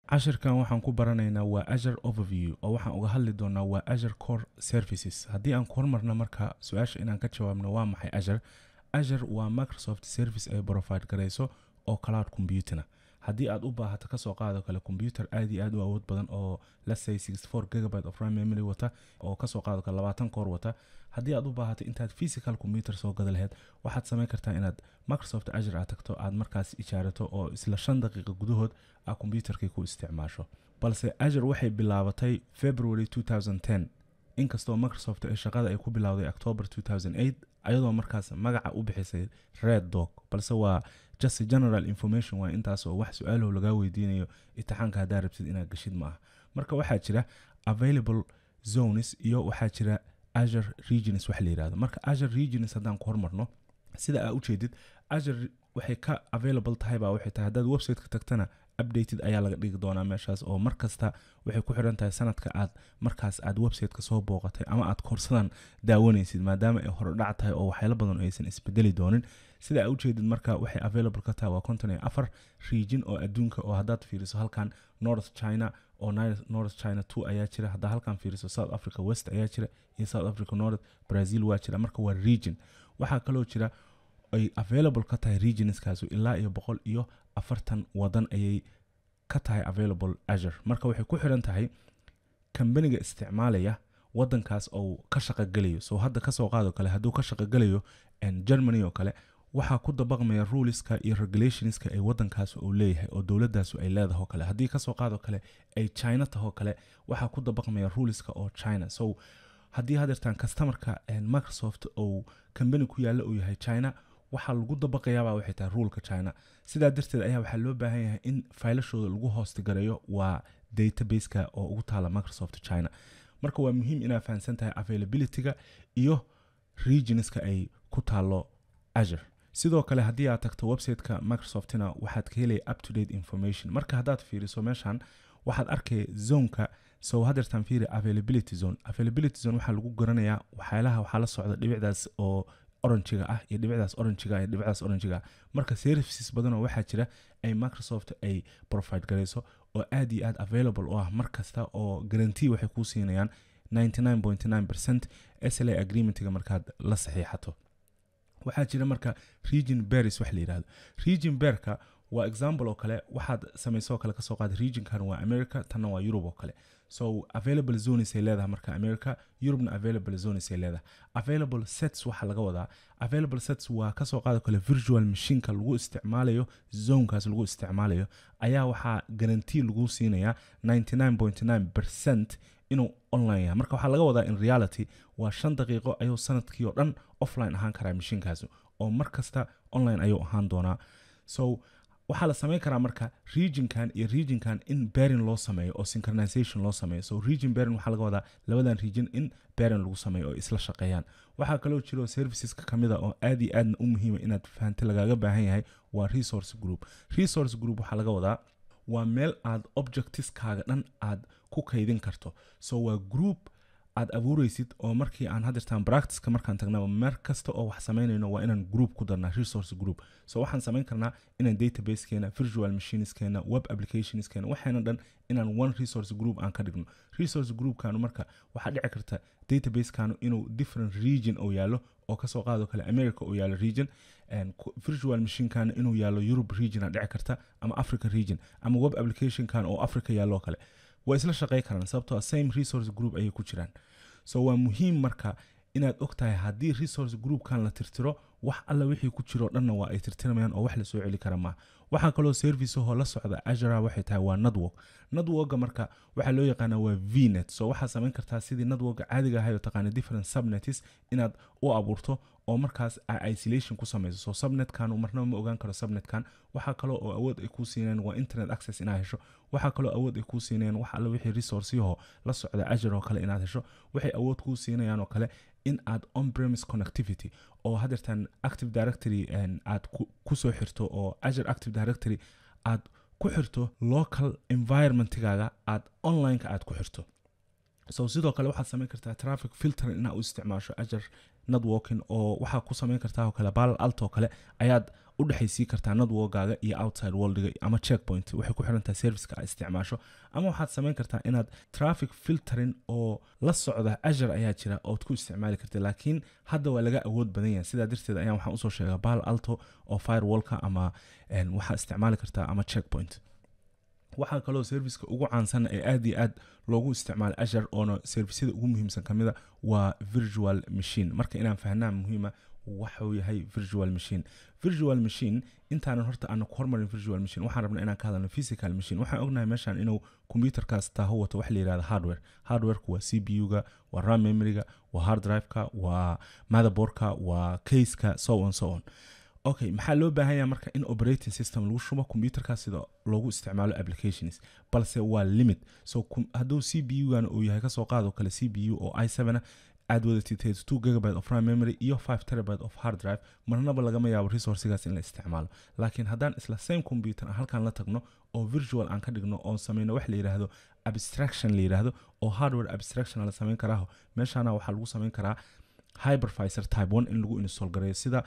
cashirkan waxaan ku baranaynaa waa azure overview oo waxaan uga hadli doonaa waa azure core services haddii aan ku hormarna marka su-aasha inaan ka jawaabno waa maxay azure azure waa microsoft service ay provide garayso oo cloud computerna haddii aad u baahato kasoo qaado kale computer aad iyo aad u awood badan oo let's say 64 gigabyte of RAM memory wata oo kasoo qaado kale labaatan koor wata haddii aad u baahato intaad physical computer soo gada lahayd waxaad samayn kartaa inaad microsoft azure aad tagto aad markaas ijaarato oo isla shan daqiiqa gudahood aa computerkii ku isticmaasho balse azure waxay bilaabatay february 2010 inkastoo microsoft ay shaqada ay ku bilowday october 2008 ayadoo markaas magaca u bixisay red dog balse waa just general information waa intaas oo wax su-aalow lagaa weydiinayo itixaanka haddaa rabtid inaad gashid ma aha marka waxaa jira available zones iyo waxaa jira azure regions wax la yirahdo marka azure regions haddaan ku hormarno sida aa ujeedid azure waxay ka available tahay baa waxay tahay haddaad website-ka tagtana updated ayaa laga dhigi doonaa meeshaas oo mar kasta waxay ku xiran tahay sanadka aad markaas aad website-ka soo booqatay ama aad koorsadan daawanaysid maadaama ay horodhac tahay oo waxyaalo badan aysan isbedeli doonin sida aa ujeedid marka waxay available ka tahay waa konton iyo afar region oo adduunka oo haddaad fiiriso halkan north china oo north china two ayaa jira haddaa halkan fiiriso south africa west ayaa jira iyo south africa north brazil waa jira marka waa region waxaa kaloo jira ay available ka tahay regionskaasu ilaa iyo boqol iyo afartan wadan ayay ka tahay available azure marka waxay ku xiran tahay kambaniga isticmaalaya wadankaas oo ka shaqogelayo so hadda kasoo qaado kale hadduu ka shaqogelayo germany oo kale waxaa ku dabaqmaya ruleska iyo regulationska ay wadankaas uu leeyahay oo dowladaasu ay leedaho kale haddii kasoo qaado kale ay china tahoo kale waxaa ku dabaqmaya ruleska oo china so haddii hadeertaan customarka microsoft ou kambani ku yaalla uu yahay china waxaa lagu dabaqayaabaa waxay tahay ruulka china sidaa darteed ayaa waxaa loo baahan yahay in faylashooda lagu hoostigareeyo waa databaseka oo ugu taala microsoft china marka waa muhiim inaa fahamsan tahay availabilityga iyo regionska ay ku taalo azure sidoo kale haddii aad tagto websiteka microsoftina waxaad ka helaya up to date information marka haddaad fiiriso meeshan waxaad arkay zoneka so hadeertaan fiiri availability zone availability zone waxaa lagu garanayaa waxyaalaha waxaa la socda dhibicdaas oo oranjiga ah iyo dhibicdaas oranjiga iyo dhibicdaas oranjiga ah marka services badanoo waxaa jira ay microsoft ay provide garayso oo aad iyo aad available u ah mar kasta oo guarantee waxay kuu siinayaan 99.9 percent sla agreementiga markaad la saxiixato waxaa jira marka region beris wax la yidhahdo region berka waa example oo kale waxaad samaysoo kale kasoo qaada regionkan waa america tanna waa europe oo kale so available zones ay leedahay marka america eurubena available zones ay leedahay available sets waxaa laga wadaa available sets waa kasoo qaado kale virtual machineka lagu isticmaalayo zonekaas lagu isticmaalayo ayaa waxaa guarantee lagu siinayaa 99.9 percent inuu online yahay marka waxaa laga wadaa in reality waa shan daqiiqo ayuu sanadkii oo dhan offline ahaan karaa mashiinkaasi oo mar kasta online ayuu ahaan doonaa so waxaa la samayn karaa marka regionkan iyo regionkan in berin loo sameeyo oo synchronization loo sameeyo so region berin waxaa laga wadaa labadan region in berin lagu sameeyo oo isla shaqeeyaan waxaa kaloo jiro serviceska kamid a oo aad iyo aadna u muhiima inaad fahamta lagaaga baahan yahay waa resource group resource group waxaa laga wadaa waa meel aad objectiveskaaga dhan aad ku kaydin karto so waa group aad abuureysid oo markii aan hadirtaan practiceka markaan tagnaba meer kasta oo wax samaynayno waa inaan group ku darnaa resource group so waxaan samayn karnaa inaan databasekeena virtual machineskeena web applicationskeena waxaana dhan inaan one resource group aan ka dhigno resource groupkanu marka waxaa dhici karta databasekaanu inuu different region oo yaallo oo kasoo qaado kale america oo yaallo region virtual machinekana inuu yaallo europe region dhici karta ama africa region ama web applicationkan oo africa yaallo kale waa isla shaqey karaan sababtoo same resource group ayay ku jiraan so waa muhiim marka inaad og tahay haddii resource groupkan la tirtiro wax alla wixii ku jiroo dhanna waa ay tirtiramayaan oo wax lasoo celi kara maaha waxaa kaloo serviceahoo la socda azura waxay tahay waa network networka marka waxaa loo yaqaanaa waa vnet so waxaad samayn kartaa sidii networka caadiga ahay oo taqaana different subnets inaad u abuurto oo markaas isolation ku samayso so subnetkan marnaba ma ogaan karo subnetkan waxaa kaloo oo awood ay kuu siinayaan waa internet access inaad hesho waxaa kaloo awood ay kuu siinayaan wax alla wixii resourceyaho la socda azure oo kale inaad hesho waxay awood kuu siinayaan oo kale in aad on-premise connectivity oo hadeertan active directory aad kusoo xirto oo azure active directory aad ku xirto local environmentigaaga aad onlineka aad ku xirto so sidoo kale waxaad samayn kartaa traffic filter inaad u isticmaasho azure networking oo waxaa ku samayn kartaa oo kale balal alt oo kale ayaad u dhexaysii kartaa networkaaga iyo outside worldiga ama checkpoint waxay ku xiran tahay serviceka aad isticmaasho ama waxaad samayn kartaa inaad traffic filtering oo la socda azure ayaa jira ood ku isticmaali karta laakiin hadda waa laga awood badan yahay sidaa darteed ayaan waxaan usoo sheegaa bahal alto oo firewallka ama waxaa isticmaali kartaa ama checkpoint waxaa kaloo serviceka ugu caansan ee aad iyo aad loogu isticmaalo azure oona servisyada ugu muhiimsan ka mida waa virtual machine marka inaan fahnaa muhiima waxuu yahay virtual machine virtual machine intaanan horta aana ku hormarin virtual machine waxaan rabnaa inaan ka hadalno physical machine waxaan ognahay meeshan inuu computerkaas taaho wato wax la yihahdo hardware hardwareku waa c p u-ga waa ram memoryga waa hard driveka waa motherboardka waa caseka so on so on okay maxaa loo baahan yaha marka in operating system lagu shubo computerkaas sida loogu isticmaalo applications balse waa limit so hadduu c p u-gan uu yahay kasoo qaado kale c p u oo i seven aad wadatid two gigabyte of ram memory iyo five terabyte of hard drive marnaba lagama yaabo resourcigaas in la isticmaalo laakiin haddaan isla same computer aan halkan la tagno oo virtual aan ka dhigno oo sameyno wax la yidhaahdo abstraction la yidhaahdo oo hardware abstraction la samayn karaaho meeshana waxaa lagu samayn karaa hypervisor type one in lagu install gareeyo sida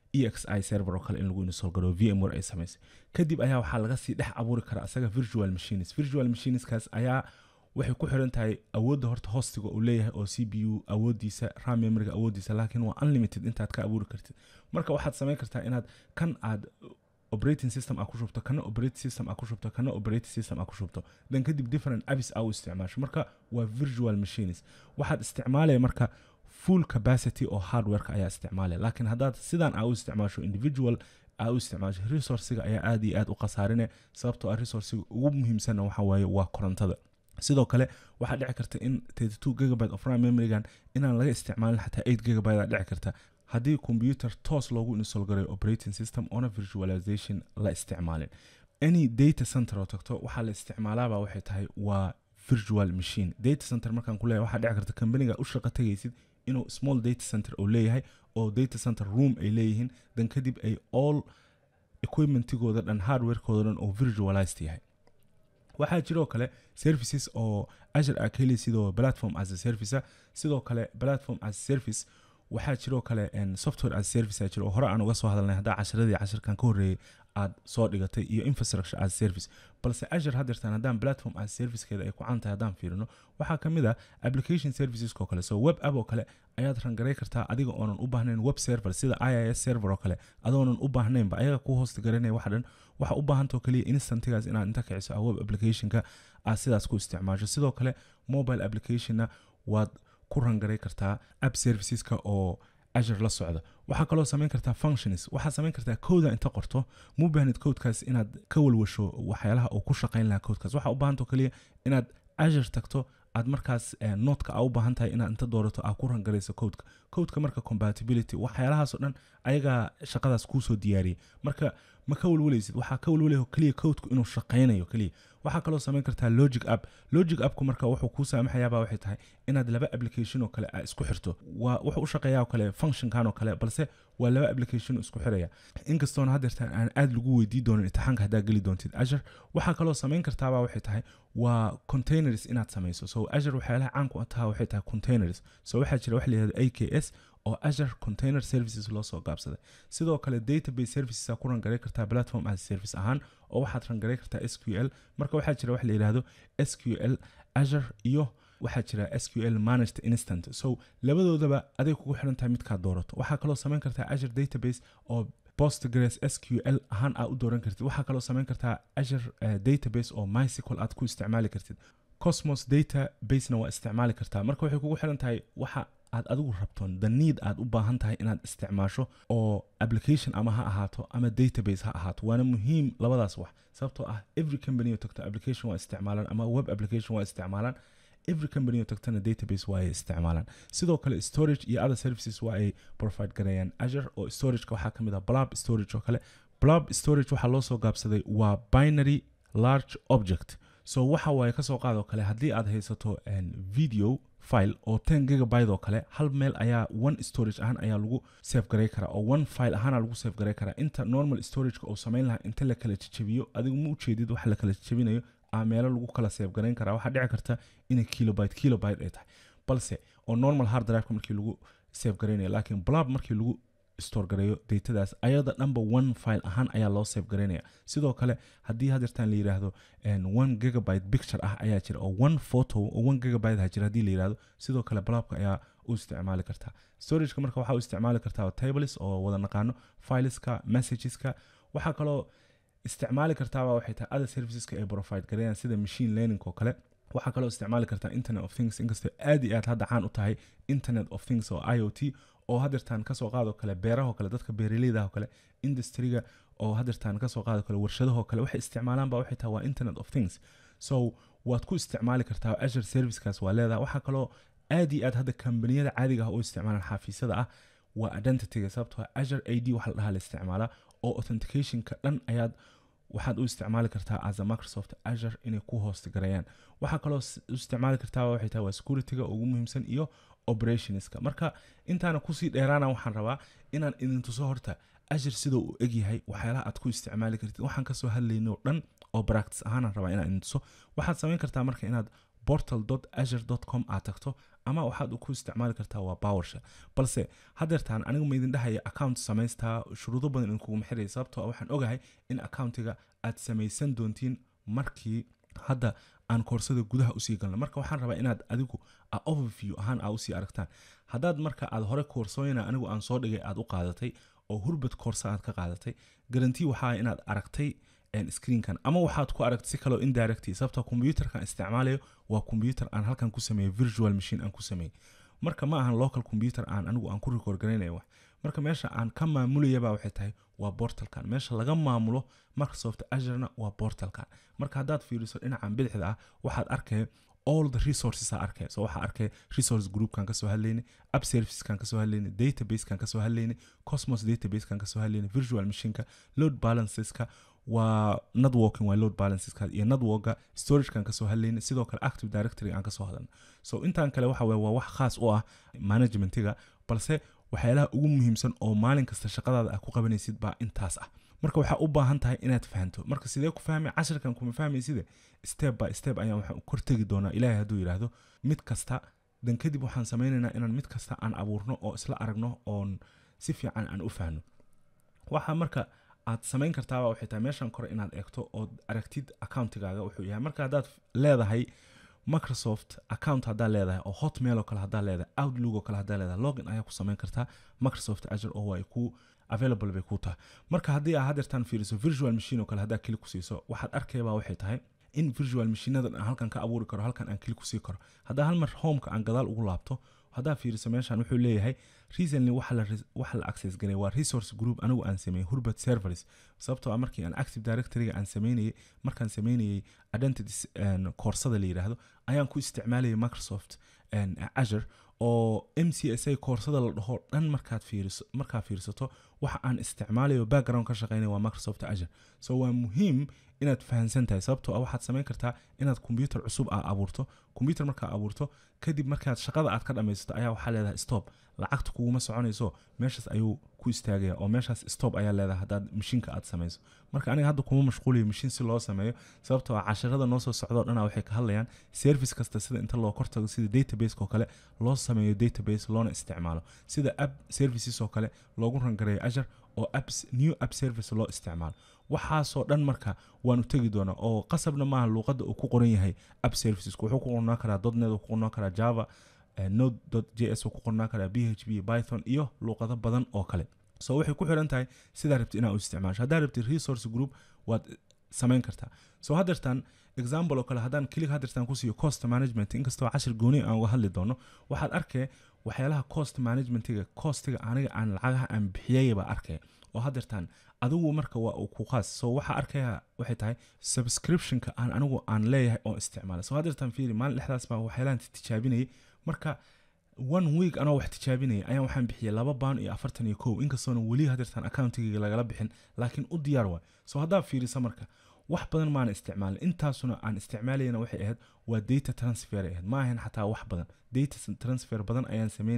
exi server oo kale in lagu install gareeyo vmware ay samaysay kadib ayaa waxaa laga sii dhex abuuri karaa asaga virtual machines virtual machineskaas ayaa waxay ku xiran tahay awoodda horta hostiga uu leeyahay oo c p u awoodiisa ram memoryga awoodiisa laakiin waa unlimited intaad ka abuuri kartid marka waxaad samayn kartaa inaad kan aad operating system aa ku shubto kana operating system aa ku shubto kana operating system aa ku shubto dan kadib different apps aa u isticmaasho marka waa virtual machines waxaad isticmaalaya marka full capacity oo hardwareka ayaa isticmaalaya laakiin haddaad sidan aa u isticmaasho individual aa u isticmaasho resourciga ayaa aad iyo aad u khasaarine sababtoo ah resourciga ugu muhiimsanna waxa waaye waa korontada sidoo kale waxaa dhici karta in two gigabyte of ram memorygan inaan laga isticmaalin xataa eight gigabyte aa dhici karta haddii computer toos loogu install gareyo operating system oona virtualization la isticmaalin any data center oo tagto waxaa la isticmaalaaba waxay tahay waa virtual machine data center markaan ku leeyahay waxaa dhici karta companiga u shaqo tegaysid inuu small data center uu leeyahay oo data center room ay leeyihiin dan kadib ay all equipmentigooda dhan hardwarekooda dhan oo virtualized yahay waxaa jiroo kale services oo azure aa ka heli sidoo platform as a service sidoo kale platform as a service waxaa jiroo kale software as a service aa jiro oo hore aan uga soo hadalnay haddaa casharadii casharkan ka horreeyay aad soo dhigatay iyo infrastructure as a service balse azure haddeertaan haddaan platform as a servicekeeda ay ku caan tahay haddaan fiirino waxaa ka mid ah application servicesko kale so web app oo kale ayaad rangaray kartaa adiga oonan u baahnayn web server sida i is server oo kale adoonan u baahnaynba ayaga ku hoosta garanaya waxa dhan waxa u baahantao kaliya instantigaas inaad inta kiciso a web applicationka aad sidaas ku isticmaasho sidoo kale mobile applicationna waad ku rangaray kartaa app serviceska oo azure la socda waxaa kaloo samayn kartaa functions waxaad samayn kartaa kooda inta qorto mu baahnid codekaas inaad ka walwasho waxyaalaha uu ku shaqayn lahaa codekaas waxaa u baahantao kaliya inaad azure tagto aad markaas notka aa u baahan tahay inaad inta doorato aa ku rangarayso codeka codeka marka compatibility waxyaalahaasoo dhan ayagaa shaqadaas kuusoo diyaariyay marka ma ka walwalaysid waxaa ka walwalaya keliya codku inuu shaqaynayo keliya waxaa kaloo samayn kartaa logic app logic appku marka wuxuu kuu saamaxayaaba waxay tahay inaad laba application oo kale aa isku xirto waa wuxuu u shaqeeyaa oo kale functionkan oo kale balse waa laba application oo isku xiraya inkastoona haddeertaan aan aad lagu weydii doonin imtixaanka haddaa geli doontid azure waxaa kaloo samayn kartaaba waxay tahay waa containers inaad samayso so azure waxyaalaha caanku taha waxay tahay containers so waxaa jira wax la yihahdo a k s oo azure container services loo soo gaabsaday sidoo kale database services aa ku rangaray kartaa platform as service ahaan oo waxaad rangaray kartaa s q l marka waxaa jira wax la yidhaahdo s q l azure iyo waxaa jira s q l managed instant so labadoodaba aday kugu xiran tahay midkaad doorato waxaa kaloo samayn kartaa azure database oo postgres s q l ahaan aa u dooran kartid waxaa kaloo samayn kartaa azure uh, database oo mysicle aad ku isticmaali kartid cosmos databasena waa isticmaali kartaa marka waxay kugu xiran tahay waxa aad adigu rabtoon the need aad u baahan tahay inaad isticmaasho oo application ama ha ahaato ama database ha ahaato waana muhiim labadaas wax sababtoo ah every company oo tagto application waa isticmaalaan ama web application waa isticmaalaan every company oo tagtana database waa ay isticmaalaan sidoo kale storage iyo other services waa ay provide gareeyaan azure oo storageka waxaa ka mid ah blob storage oo kale blob storage waxaa loo soo gaabsaday waa binary large object so waxa waaye kasoo qaadoo kale haddii aad haysato video file oo ten gigabyte oo kale hal meel ayaa one storage ahaan ayaa lagu save garay karaa oo one file ahaana lagu save garay karaa inta normal storageka uu samayn lahaa inta la kala jejebiyo adigu ma ujeedid waxa la kala jejebinayo aa meelo lagu kala save garayn karaa waxaa dhici karta inay kilobyte kilobyte ay tahay balse oo normal hard driveka markii lagu save garaynayo laakiin blob markii lagu store gareeyo datadaas ayada dhanba one file ahaan ayaa loo save garaynaya sidoo kale haddii hadeertaan la yidhaahdo one gigabyte picture ah ayaa jira oo one photo oo one gigabyte ha jira haddii la yidhaahdo sidoo kale blabka ayaa u isticmaali kartaa storageka marka waxaa u isticmaali kartaa tables oo wada naqaano fileska messageska waxaa kaloo isticmaali kartaaba waxay tahay other serviceska ay provide gareeyaan sida machine learning oo kale waxaa kaloo isticmaali kartaa internet of things inkastoo aad iyo aad hadda caan u tahay internet of things oo i o t oo hadeertaan kasoo qaadoo kale beerahoo kale dadka beeraleydaho kale industriga oo hadeertaan kasoo qaado kale warshadahoo kale waxay isticmaalaan ba waxay tahay waa internet of things so waad ku isticmaali kartaa azure servicekaas waa leedahay waxaa kaloo aad iyo aad hadda kambaniyada caadiga ah oo isticmaalaan xafiisyada ah waa identityga sababtoo azure a d waxa la dhahaa la isticmaalaa oo authenticationka dhan ayaad waxaad u isticmaali kartaa as a microsoft azure inay ku hoost gareeyaan waxaa kaloo u isticmaali kartaa waxay tahay waa securityga ugu muhiimsan iyo operationska marka intaana kusii dheeraana waxaan rabaa inaan idin tuso horta azure sidoo uu egyahay waxyaalaha aad ku isticmaali kartid waxaan kasoo hadlayno dhan oo practice ahaanaan rabaa inaan idin tuso waxaad samayn kartaa marka inaad portal azure com aad tagto ama waxaad ku isticmaali kartaa waa powershell balse hadeertaan anigu ma idin dhahaya account samaystaa shuruudo badan idinkuguma xiraya sababtoo waxaan ogahay in accountiga aad samaysan doontiin markii hadda aan koorsada gudaha usii galno marka waxaan rabaa inaad adigu overview ahaan aa usii aragtaan haddaad marka aad hore koorsooyina anigu aan soo dhigay aad u qaadatay oo hurbad koorsa aad ka qaadatay garanti waxaa inaad aragtay screenkan ama waxaad ku aragtay si kaloo indirect sababta computerkan isticmaalayo waa computer aan halkan ku sameeyey virtual machine aan ku sameeyey marka ma ahan local computer aan anigu aan ku record garaynaya wax marka meesha aan ka maamulayaba waxay tahay waa portalkan meesha laga maamulo microsoft azurena waa portalkan marka haddaad fiiriso dhinacan bidixda ah waxaad arkaya all the resources aa arkaya so waxaa arkaya resource groupkan kasoo hadlaynay app serviceskan kasoo hadlaynay databasekan kasoo hadlaynay cosmos databasekan kasoo hadlaynay virtual machineka load balanceska waa networking waa load balanceska iyo networka storagekan kasoo hadlaynay sidoo kale active directory aan kasoo hadalno so intaan kale waxa weye waa wax khaas u ah managementiga balse waxyaalaha ugu muhiimsan oo maalin kasta shaqadaada aad ku qabanaysid baa intaas ah marka waxaa u baahan tahay inaad fahanto marka sidee ku fahmay cashirkan kuma fahmayside step by step ayaan waxaan kortegi doonaa ilaahay hadduu yidhaahdo mid kasta dan kadib waxaan samaynaynaa inaan mid kasta aan abuurno oo isla aragno oon si fiican aan u fahno waxaa marka aad samayn kartaaba waxay tahay meeshan kore inaad eegto ood aragtid accountigaaga wuxuu yahay marka haddaad leedahay microsoft account haddaad leedahay oo hotmail oo kale haddaad leedahay outlook oo kale haddaad leedahay login ayaa ku samayn kartaa microsoft azure oo ay ku available bay ku tahay marka haddii aa hadeertaan fiiriso virtual machine oo kale haddaa kili ku siiso waxaad arkayba waxay tahay in virtual machiinadan aan halkan ka abuuri karo halkan aan kili ku sii karo haddaa hal mar homeka aan gadaal ugu laabto haddaa fiiriso meeshan wuxuu leeyahay recently waxa la access galay waa resource group anigu aan sameeyey hurbert servers sababtoo ah markii aan active directoryga aan sameynayay markaan sameynayay identity koorsada la yidhaahdo ayaan ku isticmaalayay microsoft azure oo m c s a koorsada la dhaho dhan markaad fiiriso markaa fiirsato waxa aan isticmaalayo background ka shaqeynaya waa microsoft azure so waa muhiim inaad fahansan tahay sababtoo ah waxaad samayn kartaa inaad combyuter cusub aa abuurto combyuter markaa abuurto kadib markaad shaqada aad ka dhamaysato ayaa waxaa leedahay stop lacagta kuguma soconayso meeshaas ayuu ku istaagaya oo meeshaas stop ayaa leedahay haddaad mashiinka aad samayso marka aniga hadda kuma mashquulayo mashiin si loo sameeyo sababtoo ah casharada noo soo socdoo dhana waxay ka hadlayaan service kasta sida inta loo kortago sida database oo kale loo sameeyo database loona isticmaalo sida app services oo kale loogu rangareeyo azure oo apps new app service loo isticmaalo waxaasoo dhan marka waanu tegi doonaa oo qasabna maaha luuqadda uu ku qoran yahay app services wuxuu ku qornaa karaa dotnet ku qornaa karaa java node j s ku qornaa karaa b h p python iyo luuqado badan oo kale so waxay ku xiran tahay sidaa rabti inaa u isticmaasho haddaa rabti resource group waad samayn kartaa so hadeertaan example oo kale haddaan kilig hadeertaan ku siiyo cost management inkastoo cashir gooni aan uga hadli doono waxaad arkay waxyaalaha cost managementiga costiga aniga aan lacagaha aan bixiyaya baa arkaya oo hadeertaan adigu marka waa uu ku qaas so waxaa arkaya waxay tahay subscriptionka aan anigu aan leeyahay oo isticmaala so hadeertaan fiiri maalin dhexdaas baa waxyaalahan tijaabinayay marka one week anoo wax tijaabinaya ayaan waxaan bixiyay laba baan iyo afartan iyo kow inkastoona weli hadeertaan accountigayga lagala bixin laakiin u diyaar waay so haddaa fiirisa marka wax badan maana isticmaalin intaasuna aan isticmaalayana waxay ahayd waa data transfer ay ahayd ma ahayn xataa wax badan data transfer badan ayaan sameynayay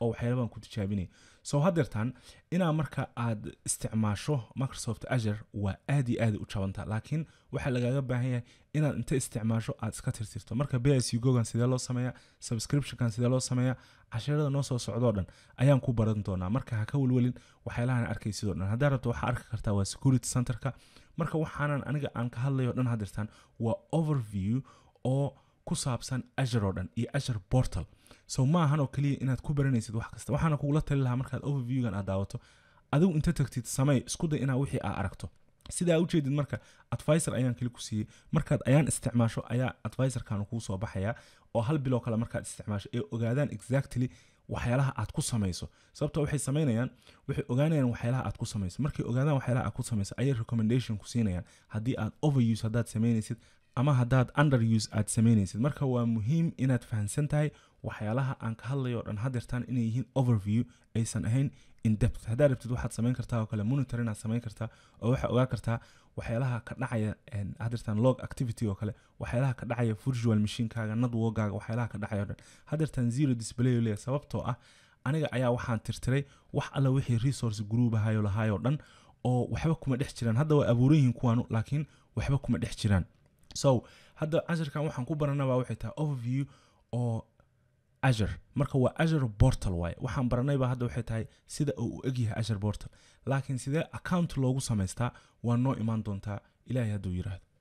oo waxyaala baan ku tijaabinaya so haddeertaan inaa marka aad isticmaasho microsoft azure waa aad iyo aad u jabanta laakiin waxaa lagaaga baahan yahay inaad inta isticmaasho aad iska tirtirto marka bs gogan sidee loo sameeya subscriptionkan sidee loo sameeya casharada noo soo socdoo dhan ayaan ku baran doonaa marka ha ka welwelin waxyaalahan arkay sidoo dhan haddaa rabto waxaa arki kartaa waa security centerka marka waxaanan aniga aan ka hadlayo dhan haddeertaan waa overview oo ku saabsan azure oo dhan iyo azure portal so ma ahan oo keliya inaad ku baranaysid wax kasta waxaana kugula tali lahaa markaad overviewgan aad daawato adigu inta tagtid samey isku day inaa wixii aa aragto sidaa ujeedid marka advisor ayaan keli ku siiyey markaad ayaan isticmaasho ayaa advisorkan kuu soo baxaya oo hal biloo kale markaad isticmaasho ee ogaadaan exactly waxyaalaha aad ku samayso sababto waxay samaynayaan waxay ogaanayaan waxyaalaha aad ku samayso markay ogaadaan waxyaalaha aad ku samayso ayay recommendation ku siinayaan haddii aad overuse haddaad samaynaysid ama haddaad underuse aad samaynaysid marka waa muhiim inaad fahamsan tahay waxyaalaha aan ka hadlayo o dhan hadeertaan inay yihiin overview aysan ahayn in depth haddaad rabtid waxaad samayn kartaa oo kale monitor inaad samayn kartaa oo waxaa ogaa kartaa waxyaalaha ka dhacaya hadeertaan log activity oo kale waxyaalaha ka dhacaya virtual machinekaaga networkaaga waxyaalaha ka dhacaya o dhan hadeertaan zero display leeyahay sababtoo ah aniga ayaa waxaan tirtiray wax alla wixii resource group ahayo lahaayoo dhan oo waxba kuma dhex jiraan hadda waa abuuran yihiin kuwaanu laakiin waxba kuma dhex jiraan so hadda casharkan waxaan ku baranabaa waxay tahay overview oo azure marka waa azure portal waaye waxaan baranayba hadda waxay tahay sida uu u egyahay azure portal laakiin sidee account loogu samaystaa waa noo imaan doontaa ilaahay hadduu yiraahdo